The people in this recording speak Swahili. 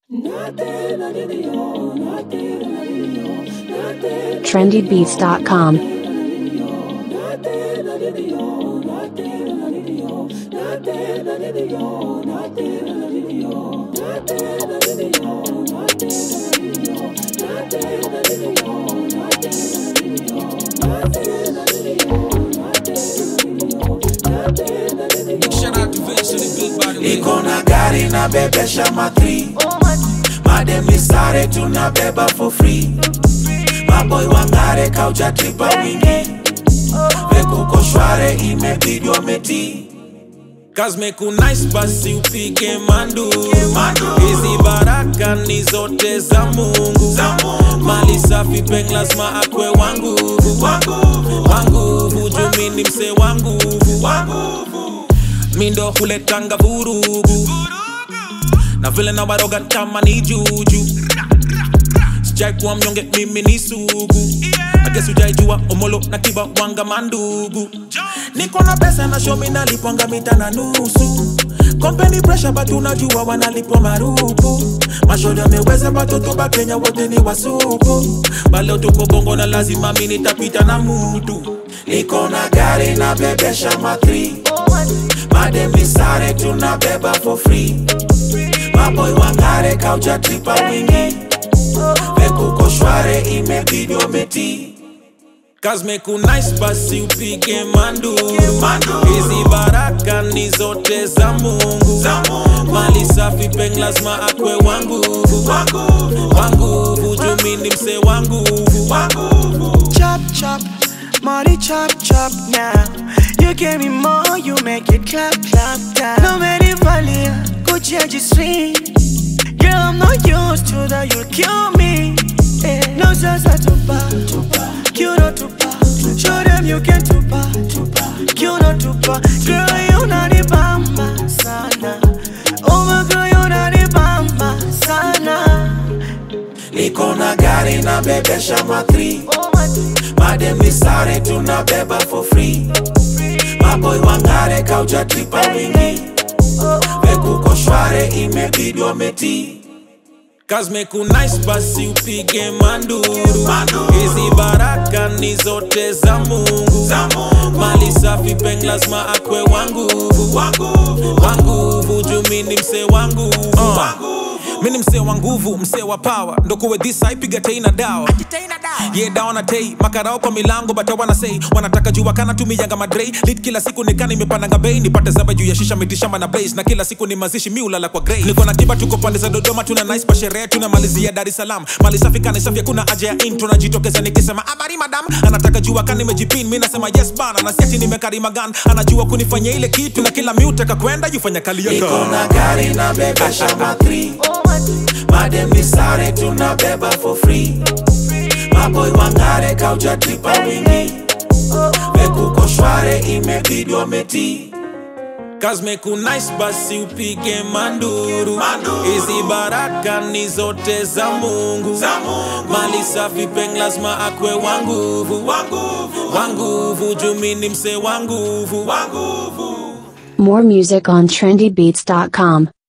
trendybeats.com. Shout out to Vince on the beat by the way. iko na gari na bebesha matri mademi sare tunabeba for free maboy wangare kauja tripa wingi vekuko shware imebidi wameti Kazmeku nice basi upike manduru Manduru. hizi baraka ni zote za mungu Za Mungu. mali safi peng lazima akwe wanguvu wanguvu wanguvu jumini mse wanguvu wanguvu mindo huletanga vurugu na vile na waroga kama ni juju sijai kuwa mnyonge mimi ni sugu agesi ujaijua omolo na kiba wanga mandugu niko na pesa na shomi nalipwanga mita na nusu kompeni presha batu unajua wanalipwa marupu mashoda ameweza batoto ba kenya wote ni wasupu baleo tuko bongo na lazima mi nitapita na mutu niko na gari na bebesha matri mademi sare tunabeba for free maboy wangare kauja tripa wingi vekuko shware imebidi wameti Kazmeku nice basi upige manduru Manduru. hizi baraka ni zote za mungu Za Mungu. mali safi peng lazima akwe wanguvu wanguvu wanguvu jumini mse wanguvu wanguvu chop chop, money chop chop now. You give me more, you make it clap clap down. No matter valia, Gucci I just sweet. Girl, I'm not used to that, you'll kill me. Eh, No sasa tupa, you know tupa. Show them you can tupa, you know tupa. Girl, you not the bamba sana. Oh my girl, you not the bamba sana. niko na gari na bebesha matri mademi sare tunabeba for free maboy wangare kauja tripa wingi vekuko shware imebidi wameti Kazmeku nice basi upige manduru Manduru. hizi baraka ni zote za mungu Za Mungu. mali safi peng lazima akwe wanguvu wanguvu wanguvu jumini mse wanguvu wanguvu mini msee wa nguvu msee wa power ndokuwe dhisa ipiga tei na dawa ye dawa na tei makarao kwa milango bata wanasei wanataka jua kana tumiyanga madrei lit kila siku nikana imepandanga bei nipate zaba juu ya shisha mitishamba na blaze na kila siku ni mazishi mi ulala kwa grey niko na kiba tuko pande za dodoma tuna nice pa sherehe tunamalizia dar es salaam mali safi kani safi hakuna haja ya intro najitokeza nikisema habari madam anataka jua kani nimejipin mi nasema yes bana na siati nimekarima gan anajua kunifanya ile kitu na kila mi utaka kwenda jufanya kali ya niko gun. na gari na bebesha matri mademi sare tunabeba for free maboy wangare kauja tripa wingi vekuko shware imebidi wameti Kazmeku nice basi upige manduru Manduru. hizi baraka ni zote za mungu Za Mungu. mali safi peng lazima akwe wanguvu wanguvu wanguvu jumini mse wanguvu wanguvu More music on trendybeats.com.